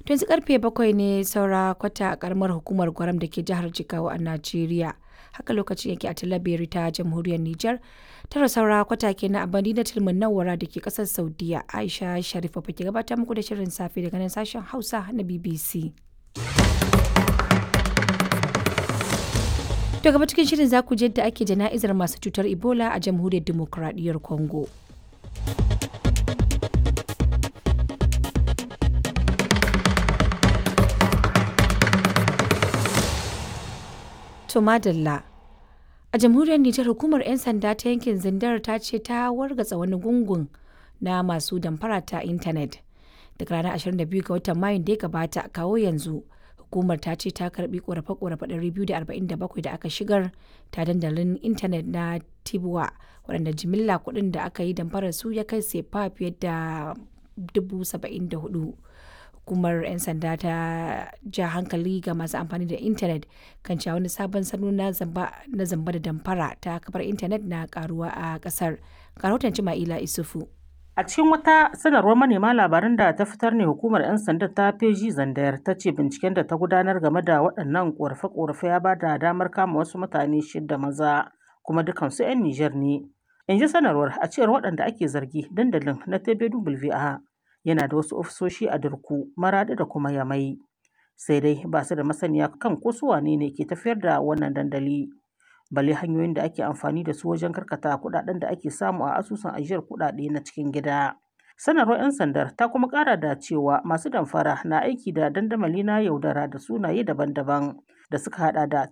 To yanzu karfe bakwai ne saura kwata a karamar hukumar Gwaram da ke jihar Jigawa a Najeriya. Haka lokacin yake a Talabiri ta jamhuriyar Nijar. Tara saura kwata ke na abadi na tilmin nawara da ke kasar Saudiya. Aisha Sharifa ke gabatar muku da shirin safe daga nan sashen Hausa na BBC. To gaba cikin shirin za ku je yadda ake jana'izar masu cutar Ebola a jamhuriyar Dimokuraɗiyyar Congo. To madalla. A jamhuriyar Nijar hukumar 'yan sanda ta yankin Zindar ta ce ta wargatsa wani gungun na masu damfara ta intanet. Daga ranar 22 ga watan Mayun da ya gabata kawo yanzu hukumar ta ce ta karbi korafe-korafe 247 da aka shigar ta dandalin intanet na Tibuwa waɗanda jimilla kuɗin da aka yi damfarar su ya kai sefa fiye da 74,000. hukumar 'yan sanda ta ja hankali ga masu amfani da intanet kan cewa wani sabon salo na zamba da damfara ta kafar intanet na karuwa a kasar rahoton ma'ila isufu a cikin wata sanarwar manema labaran da ta fitar ne hukumar 'yan sanda ta feji zandayar ta ce binciken da ta gudanar game da waɗannan ƙorafe-ƙorafe ya ba da damar kama wasu mutane shida maza kuma dukansu 'yan nijar ne in ji sanarwar a cewar waɗanda ake zargi dandalin na tbwa yana da wasu ofisoshi a Durku, Maraɗi da kuma Yamai. Sai dai ba su da masaniya kan ko su wane ne ke tafiyar da wannan dandali. Bale hanyoyin da ake amfani da su wajen karkata kuɗaɗen da ake samu a asusun ajiyar kuɗaɗe na cikin gida. Sanarwar 'yan sandar ta kuma ƙara da cewa masu damfara na aiki da dandamali na yaudara da sunaye daban-daban da suka haɗa da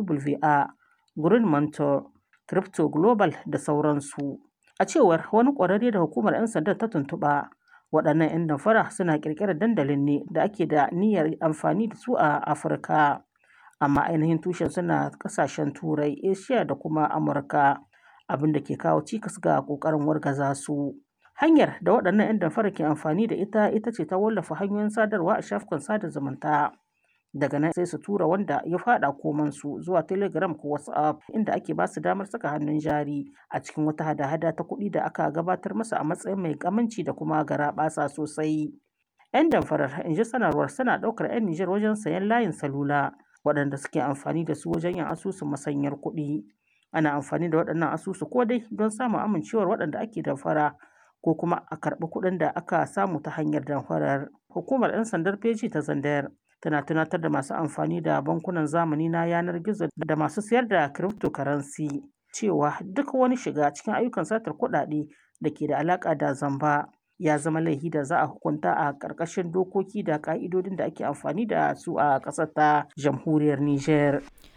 TBWA, Green Mentor, Crypto Global da sauransu. A cewar wani ƙwararre da hukumar 'yan sandar ta tuntuɓa, waɗannan 'yan damfara suna ƙirƙirar dandalin ne da ake da niyyar amfani da su a afirka amma ainihin tushen suna ƙasashen turai asia da kuma amurka abin da ke kawo cikas ga ƙoƙarin wargaza su hanyar da waɗannan 'yan damfara ke amfani da ita ita ce ta wallafa hanyoyin sadarwa a shafukan sada zumunta daga nan sai su tura wanda ya fada komansu zuwa telegram ko whatsapp inda ake ba su damar saka hannun jari a cikin wata hada-hada ta kuɗi da aka gabatar masa a matsayin mai kamanci da kuma garaɓasa sosai yan damfarar in ji sanarwar suna ɗaukar 'yan nijar wajen sayan layin salula waɗanda suke amfani da su wajen yin asusun masanyar kuɗi ana amfani da waɗannan asusu ko dai don samun amincewar waɗanda ake damfara ko kuma a karɓi kuɗin da aka samu ta hanyar damfarar hukumar 'yan sandar feji ta zandayar tana tunatar da masu amfani da bankunan zamani na yanar gizo da masu sayar da cryptocurrency cewa duk wani shiga cikin ayyukan satar kuɗaɗe da ke da alaƙa da zamba ya zama laifi da za a hukunta a ƙarƙashin dokoki da ƙa'idodin da ake amfani da su a ƙasar ta jamhuriyar Nijar.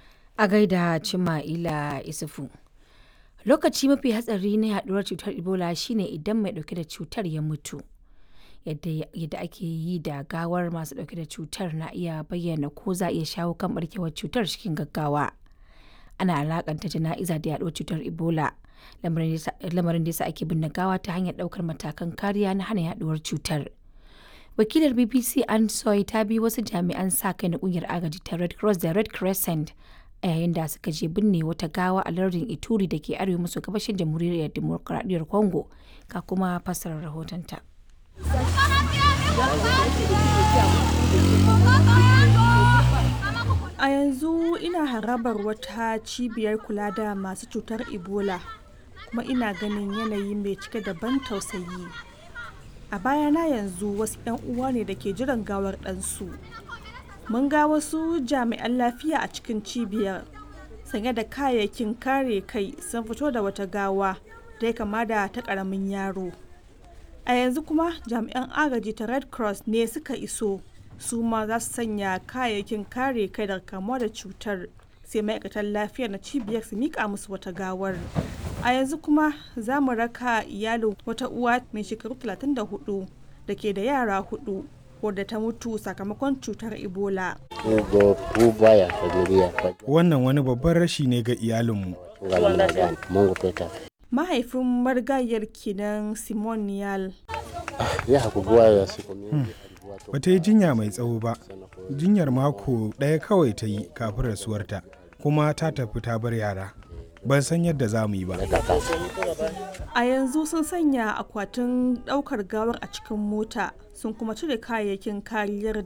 A gaida Cima'ila Isufu. Lokaci mafi hatsari na yaduwar cutar Ebola shine idan mai ɗauke da cutar ya mutu. yadda ake yi da gawar masu dauke da cutar na iya bayyana ko za a iya shawo kan barkewar cutar cikin gaggawa ana alakanta jana'iza da yaduwar cutar ebola lamarin da yasa ake binne gawa ta hanyar daukar matakan kariya na hana yaduwar cutar wakilar bbc an soy ta bi wasu jami'an sa kai na kungiyar agaji ta red cross da red crescent a yayin da suka je binne wata gawa a lardin ituri da ke arewa maso gabashin jamhuriyar demokuraɗiyyar congo ka kuma fassarar rahotonta. A yanzu ina harabar wata cibiyar kula da masu cutar Ebola kuma ina ganin yanayi mai cike da ban tausayi. A bayana yanzu wasu 'yan uwa ne da ke jiran gawar ɗansu. Mun ga wasu jami'an lafiya a cikin cibiyar sanye da kayayyakin kare kai sun fito da wata gawa da ya kama da ta ƙaramin yaro. a yanzu kuma jami'an agaji ta red cross ne suka iso su ma za su sanya kayayyakin kare kai daga kamuwa da cutar sai ma'aikatan lafiya na cibiyar su mika musu wata gawar a yanzu kuma za mu raka iyalin wata uwa mai shekaru 34 da ke da yara hudu wadda ta mutu sakamakon cutar ebola wannan wani babban rashi ne ga iyalinmu mahaifin marigayar kenan simon niyal ba ta yi jinya mai tsawo ba jinyar mako ɗaya kawai ta yi kafin rasuwarta kuma ta tafi ta bar yara ban san yadda za mu yi ba a yanzu sun sanya akwatin ɗaukar gawar a cikin mota sun kuma cire kayayyakin kariyar